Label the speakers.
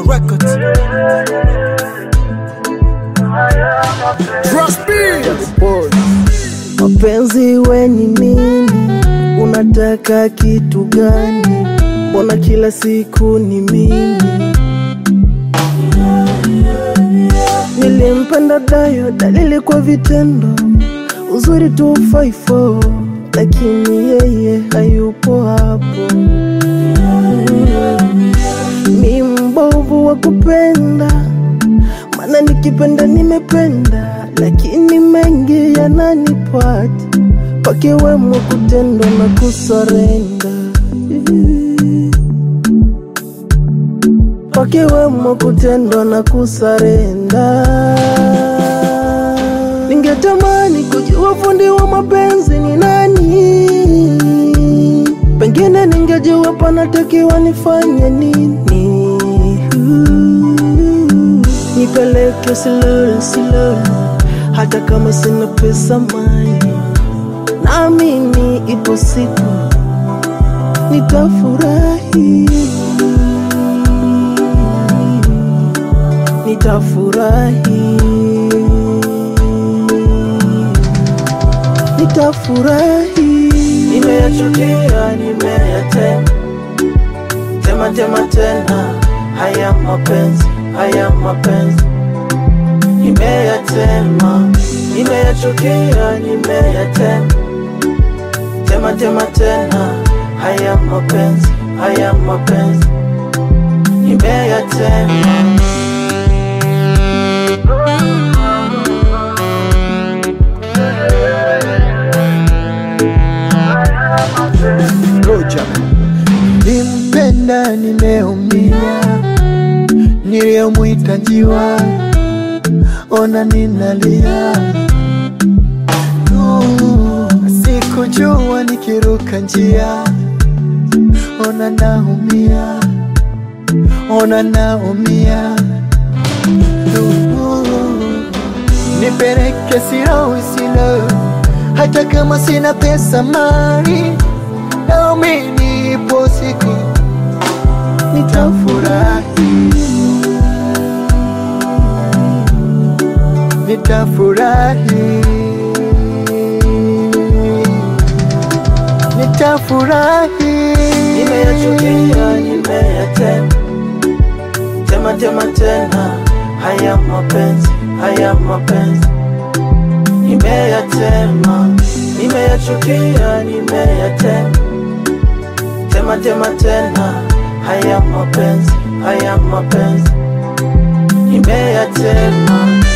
Speaker 1: Records. Trust me.
Speaker 2: Mapenzi we ni nini? Unataka kitu gani? Mbona kila siku ni mimi? Nilimpenda Dayo, dalili kwa vitendo, uzuri tu faifo, lakini yeye hayupo hapo. Mi mbovu wa kupenda, maana nikipenda nimependa, lakini mengi yananipata, pakiwemo kutendwa na kusarenda pakiwemo kutendwa na kusarenda. Ningetamani kujua fundi wa mapenzi ni nani, pengine ningejua panatakiwa nifanye nini. Nipeleke slow slow, hata kama sina pesa mali, naamini ipo siku nitafurahi. nitafurahi, nitafurahi. Nimeyachukia, nimeyatema tema tema tena, haya mapenzi, haya mapenzi nimeyatema, nimeyachukia, nimeyatema tema tema tena, haya mapenzi, haya mapenzi nimeyatema.
Speaker 1: Roger.
Speaker 3: Nimpenda nimeumia, niliyomwita njiwa, ona ninalia. Uh, Sikujua nikiruka njia, ona naumia, ona naumia. Uh, Nipeleke silo silo, hata kama sina pesa mali, naamini ipo siku nitafurahi, nitafurahi, nitafurahi.
Speaker 2: Nimeyachukia, nimeyatema tema tema tena, haya mapenzi, haya mapenzi nimeyatema, nimeyachukia, nimeyatema tema tema tena, haya mapenzi, haya mapenzi nimeyatema.